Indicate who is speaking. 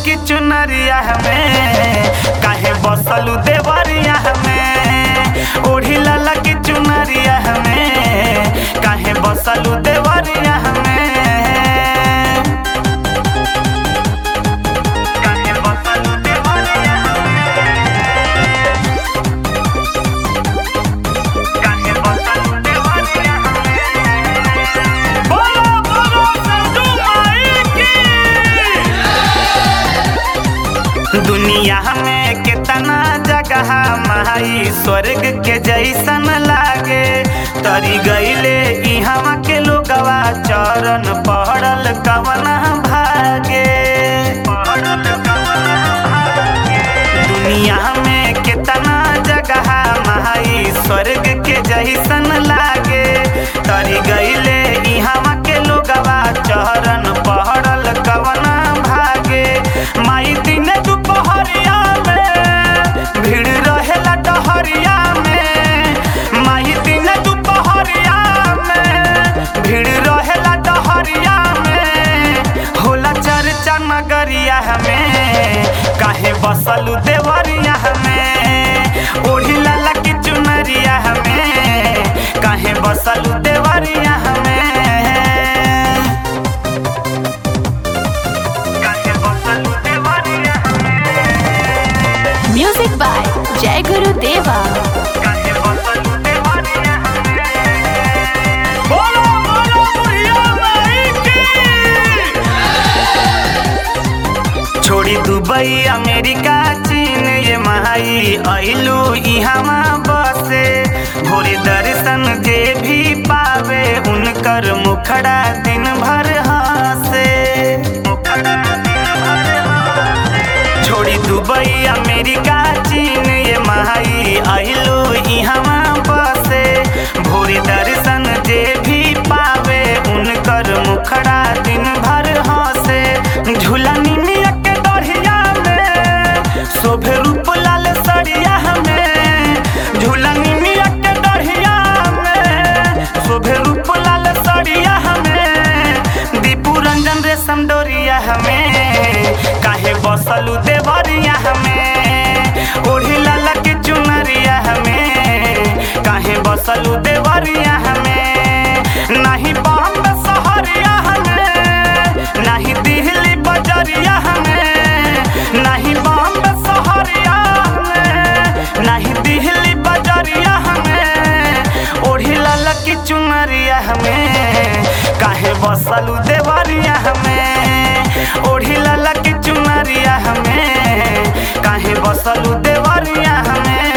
Speaker 1: की चुनरिया हमें काहे बसलू देवरिया हमें ओढ़ी लाला की चुनरिया हमें काहे बसलू देवरिया हमें काहे बसलू देवरिया काहे बसलू देवरिया बोलो बोलो संतू माई की दुनिया में कितना जगह माई स्वर्ग के जैसन लागे तरी गईले इहवा के लोगवा चरण पड़ल कवना भागे पड़ल कवना भागे दुनिया में कितना जगह माई स्वर्ग के जैसन लागे तरी गईले इहवा के लोगवा चरण पड़ल कवना भागे माई दिन दुपहरिया में भीड़ रहेला डहरिया में माई दिन दुपहरिया में भीड़ रहेला डहरिया में होला चर्चा नगरिया हमें काहे बसलू देवरिया हमें ओढ़ी लाला की चुनरिया हमें काहे बसलू देवरिया हमें काहे बसलू देवरिया
Speaker 2: म्यूजिक बाय जय गुरु देवा
Speaker 1: काहे बसलू देवरिया बोलो बोलो बुढ़िया माई की छोड़ी दुबई अमेरिका चीन ये माई अइलू इहवा बसे भोरे दर्शन जे भी पावे उनकर मुखड़ा दिन भर हंसे छोड़ी दुबई अमेरिका चीन ये माई अइलू इहवा बसे भोरे दर्शन जे भी पावे उनकर मुखड़ा दिन भर हंसे झूला निमिया के दढ़िया में शोभे रूप लाल सड़िया में झूला निमिया के दढ़िया में शोभे रूप लाल सड़िया में दीपू रंजन रेशम डोरिया हमें काहे बसलू देवरिया हमें ओढ़ी लाला की चुनरिया हमें काहे बसलू देवरिया हमें नहीं बॉम्बे शहरिया हमें नहीं दिल्ली बजरिया हमें नहीं बॉम्बे शहरिया हमें नहीं दिल्ली बजरिया हमें ओढ़ी लाला की चुनरिया हमें काहे बसलू देवरिया हमें ओढ़ी लाला की चुनरिया हमें काहे बसलू देवरिया हमें